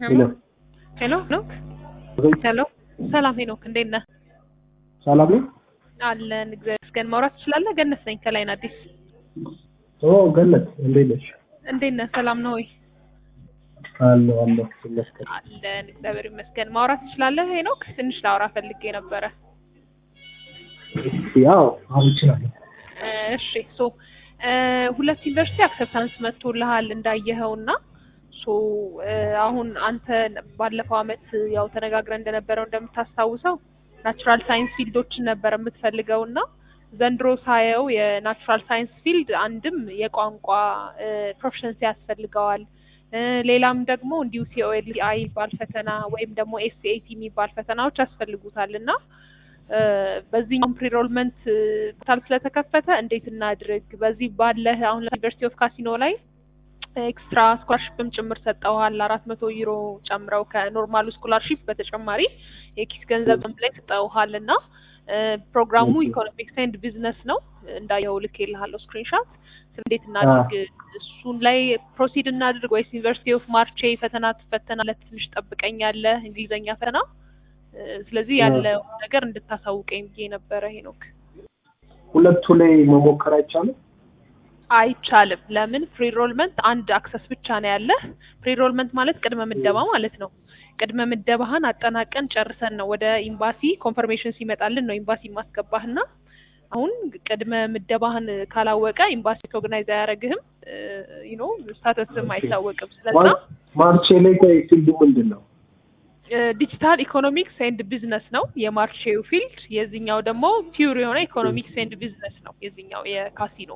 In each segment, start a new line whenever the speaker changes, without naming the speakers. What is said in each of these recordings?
ሄሎ
ሄሎ ሄኖክ ሄሎ ሰላም ሄኖክ እንዴት ነህ?
ሰላም ነው?
አለን እግዚአብሔር ይመስገን። ማውራት ትችላለህ? ገነት ነኝ ከላይን አዲስ።
ኦ ገነት እንዴት ነሽ?
እንዴት ነህ? ሰላም ነው ወይ?
አለሁ አለሁ ይመስገን።
አለን እግዚአብሔር ይመስገን። ማውራት ትችላለህ ሄኖክ? ትንሽ ላውራ ፈልጌ ነበረ።
ያው አሁን እችላለሁ።
እሺ ሶ ሁለት ዩኒቨርሲቲ አክሰፕታንስ መጥቶልሃል እንዳየኸውና ሶ አሁን አንተ ባለፈው አመት ያው ተነጋግረን እንደነበረው እንደምታስታውሰው ናቹራል ሳይንስ ፊልዶችን ነበር የምትፈልገው እና ዘንድሮ ሳየው የናቹራል ሳይንስ ፊልድ አንድም የቋንቋ ፕሮፌሽንሲ ያስፈልገዋል ሌላም ደግሞ እንዲሁ ሲኦኤል አይ የሚባል ፈተና ወይም ደግሞ ኤስኤቲ የሚባል ፈተናዎች ያስፈልጉታል እና በዚህኛውም ፕሪሮልመንት ፖርታል ስለተከፈተ እንዴት እናድርግ? በዚህ ባለህ አሁን ዩኒቨርሲቲ ኦፍ ካሲኖ ላይ ኤክስትራ ስኮላርሽፕም ጭምር ሰጠውሃል አራት መቶ ዩሮ ጨምረው ከኖርማሉ ስኮላርሽፕ በተጨማሪ የኪስ ገንዘብም ላይ ሰጠውሃል እና ፕሮግራሙ ኢኮኖሚክስ ኤንድ ቢዝነስ ነው እንዳየው ልክ የልሃለሁ ስክሪንሻት እንዴት እናድርግ እሱን ላይ ፕሮሲድ እናድርግ ወይስ ዩኒቨርሲቲ ኦፍ ማርቼ ፈተና ትፈተናለህ ትንሽ ጠብቀኛለህ እንግሊዘኛ ፈተና ስለዚህ ያለው ነገር እንድታሳውቀኝ ብዬ ነበረ ሄኖክ
ሁለቱ ላይ መሞከር አይቻልም?
አይቻልም ለምን ፕሪሮልመንት አንድ አክሰስ ብቻ ነው ያለህ ፕሪሮልመንት ማለት ቅድመ ምደባ ማለት ነው ቅድመ ምደባህን አጠናቀን ጨርሰን ነው ወደ ኤምባሲ ኮንፈርሜሽን ሲመጣልን ነው ኤምባሲ ማስገባህና አሁን ቅድመ ምደባህን ካላወቀ ኤምባሲ ኦርጋናይዝ አያደርግህም ዩ ኖ ስታተስም አይታወቅም ስለዛ
ማርቼ ላይ ቆይ ፊልዱ ምንድን ነው?
ዲጂታል ኢኮኖሚክስ ኤንድ ቢዝነስ ነው የማርቼው ፊልድ። የዚህኛው ደግሞ ፒውር የሆነ ኢኮኖሚክስ ኤንድ ቢዝነስ ነው የዚህኛው የካሲኖ።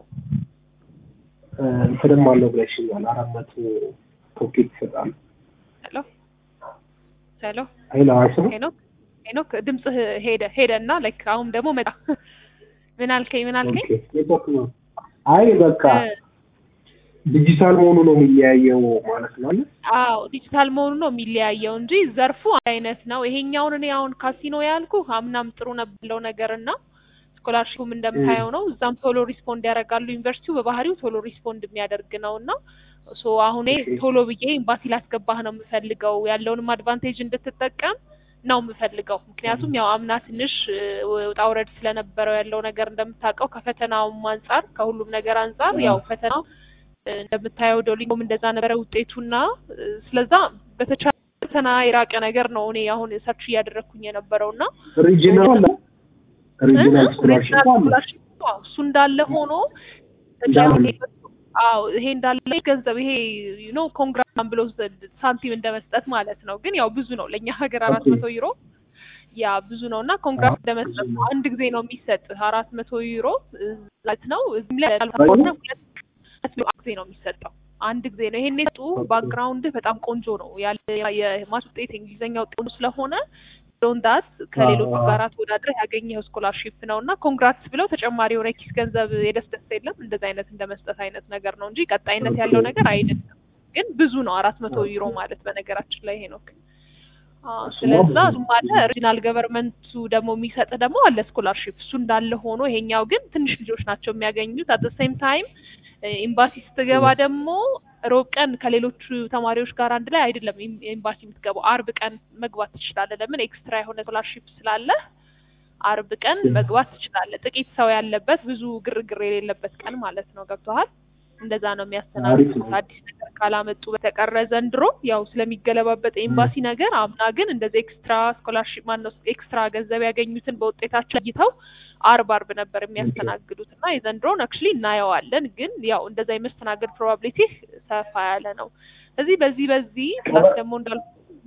እንትንም አለው ብለሽኛል። አራት መቶ ቶኬት ይሰጣል።
ሄሎ ሄሎ
ሄሎ አይሰማም?
ሄኖክ ሄኖክ ድምፅህ ሄደ ሄደ እና ላይክ አሁን ደግሞ መጣ። ምን አልከኝ? ምን አልከኝ?
ኦኬ ኔትወርክ ነው። አይ በቃ ዲጂታል መሆኑ ነው የሚለያየው ማለት ነው አይደል?
አዎ ዲጂታል መሆኑ ነው የሚለያየው እንጂ ዘርፉ አይነት ነው። ይሄኛውን እኔ አሁን ካሲኖ ያልኩ አምናም ጥሩ ነብለው ነገር እና ስኮላርሽፑም እንደምታየው ነው። እዛም ቶሎ ሪስፖንድ ያደርጋሉ። ዩኒቨርሲቲው በባህሪው ቶሎ ሪስፖንድ የሚያደርግ ነው እና ሶ አሁን ቶሎ ብዬ ኤምባሲ ላስገባህ ነው የምፈልገው ያለውንም አድቫንቴጅ እንድትጠቀም ነው የምፈልገው። ምክንያቱም ያው አምና ትንሽ ውጣ ውረድ ስለነበረው ያለው ነገር እንደምታውቀው ከፈተናውም አንጻር ከሁሉም ነገር አንጻር ያው ፈተናው እንደምታየው ዶሊንጎም እንደዛ ነበረ ውጤቱና ስለዛ በተቻለ ፈተና የራቀ ነገር ነው እኔ አሁን ሰርች እያደረግኩኝ የነበረው እና
ሪጂናል ሪጂናል ስኮላርሽፕ አለ።
እሱ እንዳለ ሆኖ አዎ ይሄ እንዳለ ገንዘብ ይሄ ዩ ኖ ኮንግራም ብሎ ሳንቲም እንደመስጠት ማለት ነው። ግን ያው ብዙ ነው ለእኛ ሀገር አራት መቶ ዩሮ ያ ብዙ ነው እና ኮንግራም እንደመስጠት ነው። አንድ ጊዜ ነው የሚሰጥ አራት መቶ ዩሮ ዛት ነው እዚህም ላይ ሁለት ጊዜ ነው የሚሰጠው። አንድ ጊዜ ነው። ይሄን የሰጡ ባክግራውንድ በጣም ቆንጆ ነው ያለ የማስ ውጤት እንግሊዝኛ ውጤት ስለሆነ ዶንዳት ከሌሎቹ ጋር ተወዳድረህ ያገኘኸው ስኮላርሺፕ ነው እና ኮንግራትስ ብለው ተጨማሪ የሆነ ኪስ ገንዘብ የደስ ደስ የለም እንደዚ አይነት እንደ መስጠት አይነት ነገር ነው እንጂ ቀጣይነት ያለው ነገር አይደለም። ግን ብዙ ነው አራት መቶ ዩሮ ማለት በነገራችን ላይ ሄኖክ። ስለዛ እሱም አለ ኦሪጂናል ገቨርንመንቱ ደግሞ የሚሰጥ ደግሞ አለ ስኮላርሺፕ። እሱ እንዳለ ሆኖ ይሄኛው ግን ትንሽ ልጆች ናቸው የሚያገኙት። አት ሴም ታይም ኤምባሲ ስትገባ ደግሞ ሮብ ቀን ከሌሎቹ ተማሪዎች ጋር አንድ ላይ አይደለም ኤምባሲ የምትገባው። አርብ ቀን መግባት ትችላለህ። ለምን ኤክስትራ የሆነ ስኮላርሺፕ ስላለ አርብ ቀን መግባት ትችላለህ። ጥቂት ሰው ያለበት ብዙ ግርግር የሌለበት ቀን ማለት ነው። ገብቶሃል? እንደዛ ነው የሚያስተናግዱት። አዲስ ነገር ካላመጡ በተቀረ ዘንድሮ ያው ስለሚገለባበጥ ኤምባሲ ነገር፣ አምና ግን እንደዚህ ኤክስትራ ስኮላርሺፕ ማነው ኤክስትራ ገንዘብ ያገኙትን በውጤታቸው ለይተው አርብ አርብ ነበር የሚያስተናግዱት እና የዘንድሮን አክቹሊ እናየዋለን። ግን ያው እንደዛ የመስተናገድ ፕሮባቢሊቲ ሰፋ ያለ ነው። እዚህ በዚህ በዚህ ፕላስ ደግሞ እንዳልኩ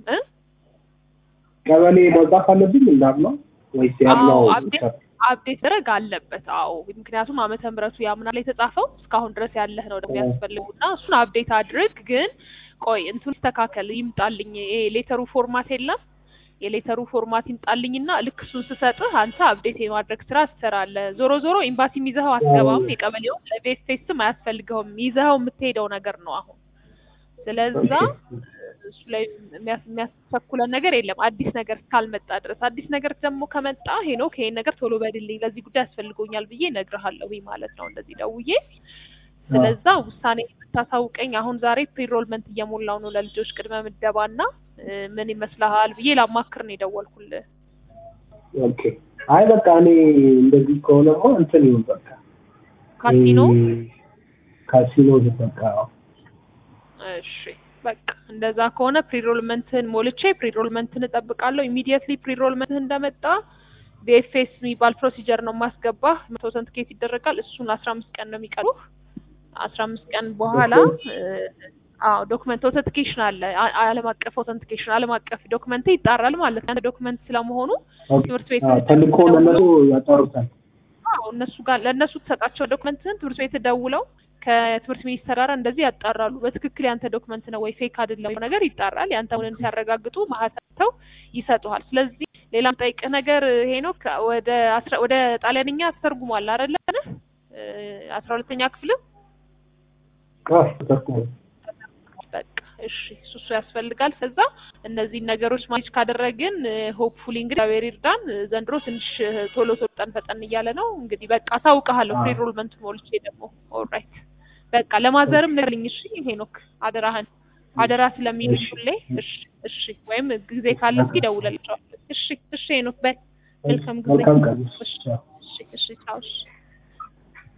ቀበሌ መውጣት አለብኝ እንዳልነው ወይስ ያለው
አፕዴት ደረግ አለበት። አዎ ምክንያቱም ዓመተ ምሕረቱ ያምና ላይ የተጻፈው እስካሁን ድረስ ያለህ ነው የሚያስፈልጉ እና እሱን አፕዴት አድርግ። ግን ቆይ እንትን ይስተካከል ይምጣልኝ። ይሄ ሌተሩ ፎርማት የለም የሌተሩ ፎርማት ይምጣልኝና ልክ እሱን ስሰጥህ አንተ አፕዴት የማድረግ ስራ ትሰራለህ። ዞሮ ዞሮ ኤምባሲም ይዘኸው አትገባም። የቀበሌው ለቤት ፌስትም አያስፈልገውም። ይዘኸው የምትሄደው ነገር ነው አሁን ስለዛ እሱ ላይ የሚያስቸኩለን ነገር የለም አዲስ ነገር እስካልመጣ ድረስ። አዲስ ነገር ደግሞ ከመጣ ሄኖክ ይሄን ነገር ቶሎ በድልኝ ለዚህ ጉዳይ ያስፈልጎኛል ብዬ እነግርሃለሁ ማለት ነው እንደዚህ ደውዬ። ስለዛ ውሳኔ የምታሳውቀኝ አሁን ዛሬ ፕሪሮልመንት እየሞላው ነው ለልጆች ቅድመ ምደባ እና እ፣ ምን ይመስልሃል ብዬ ላማክር ነው የደወልኩልህ።
ኦኬ። አይ በቃ እኔ እንደዚህ ከሆነማ እንትን ይሁን በቃ
ካሲኖ
እ፣ ካሲኖ በቃ
እሺ በቃ እንደዛ ከሆነ ፕሪሮልመንትን ሞልቼ ፕሪሮልመንትን እጠብቃለሁ። ኢሚዲየትሊ ፕሪሮልመንትን እንደመጣ ቢኤፍኤስ የሚባል ፕሮሲጀር ነው ማስገባ መቶ ኦተንቲኬት ይደረጋል። እሱን አስራ አምስት ቀን ነው የሚቀሩህ። አስራ አምስት ቀን በኋላ እ፣ አዎ ዶክመንት ኦተንቲኬሽን አለ። አ- ዓለም አቀፍ ኦተንቲኬሽን ዓለም አቀፍ ዶክመንት ይጣራል ማለት ነው። ዶክመንት ስለመሆኑ
ኦኬ።
ትምህርት ቤት
አዎ፣ ተልኮ ለነሱ ያጣሩታል።
አዎ እነሱ ጋር ለእነሱ ተሰጣቸው ዶክመንትን ትምህርት ቤት ደውለው ከትምህርት ሚኒስቴር ጋር እንደዚህ ያጣራሉ። በትክክል ያንተ ዶክመንት ነው ወይ ፌክ አይደለም ነገር ይጣራል። ያንተ መሆኑን ሲያረጋግጡ ማህተው ይሰጡሃል። ስለዚህ ሌላ ጠይቅህ ነገር ሄኖክ ወደ አስራ ወደ ጣሊያንኛ ተተርጉሟል አይደለ? አስራ ሁለተኛ ክፍልም
አዎ፣ ተጠቅሞ
በቃ እሺ፣ እሱ እሱ ያስፈልጋል። ከዛ እነዚህን ነገሮች ማኔጅ ካደረግን ሆፕፉሊ እንግዲህ እግዚአብሔር ይርዳን። ዘንድሮ ትንሽ ቶሎ ቶሎ ፈጠን ፈጠን እያለ ነው። እንግዲህ በቃ አሳውቅሃለሁ።
አዎ።
ፕሪሮልመንት ሞልቼ ደግሞ ኦልራይት በቃ ለማዘርም ንገርልኝ እሺ ሄኖክ፣ አደራህን አደራ ስለሚልሽ
እሺ።
ሁሌ እሺ፣ እሺ። ወይም ጊዜ ካለ እስኪ ደውለልሻለሁ። እሺ፣ እሺ ሄኖክ በይ መልካም ጊዜ።
መልካም ቀን።
እሺ፣
ቻው።
እሺ፣ እሺ፣ ቻው እሺ።